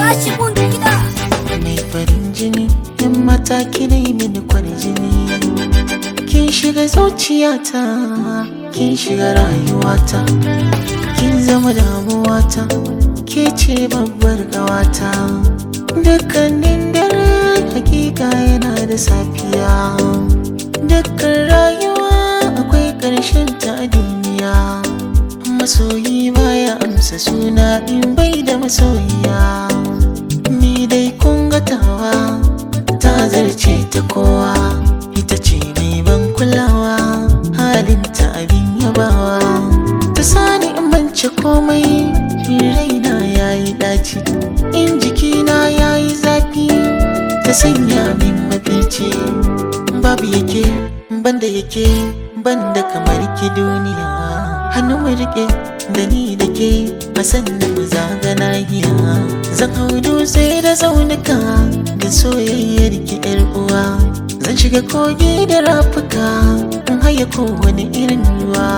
tashi mun gida mai farin jini yan mata kina yi mini kwarjini kin shiga zuciyata kin shiga rayuwata kin zama damuwata ke ce babbar gawata dukkanin dare hakika yana da safiya dukkan rayuwa akwai ƙarshen ta a duniya masoyi baya amsa suna in bai da masoyiya ni dai kun ga tawa ta zarce ta kowa ita ce mai ban kulawa halinta abin yabawa ta sani in mance komai in raina yayi daci in jikina yayi zafi ta sanya min mafici babu yake banda yake banda kamar ki duniya hannu mu rike da ni da ke a sannan mu zaga nahiya zan hau dutse da tsaunuka da soyayyar ki yar uwa zan shiga kogi da rafuka in haya kowane irin ruwa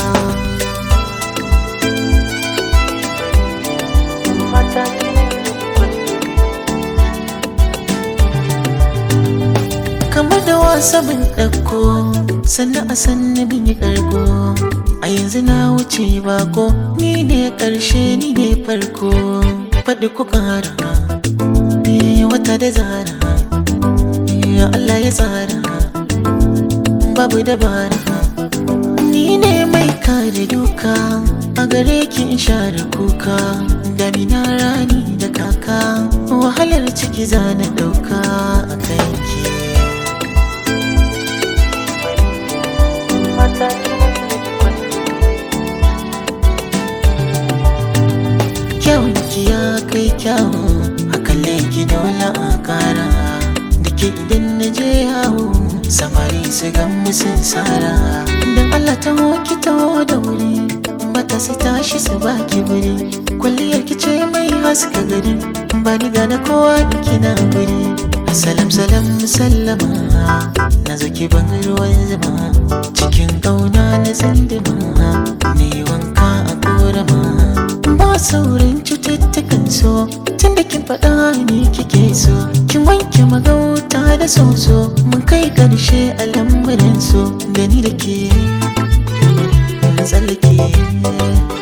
kamar da wasa bin ɗauko sannan a sannan bin yi ƙarko a yanzu na wuce bako ni ne ƙarshe ni ne farko faɗi ku ƙara Eh, wata da zara Eh, Allah ya tsara babu dabara ni ne mai kare duka a gare ki in share kuka damina rani da kaka wahalar ciki zana ɗauka a kanki kyawun ki ya kai kyawu a kalle ki dole a kara da ke idan na je yawo samari su gan musun sara don allah ta ki taho da wuri mata su tashi su baki wuri kwalliyar ki ce mai haska gari ba ni gane kowa da kina guri salam salam sallama na zo ki ban ruwan zama cikin ƙauna na tsindima ne wanka a korama ba saurin cututtukan so tun da kin faɗa ni kike so kin wanke magauta da soso mun kai ƙarshe a lambarin so gani da ke na tsallake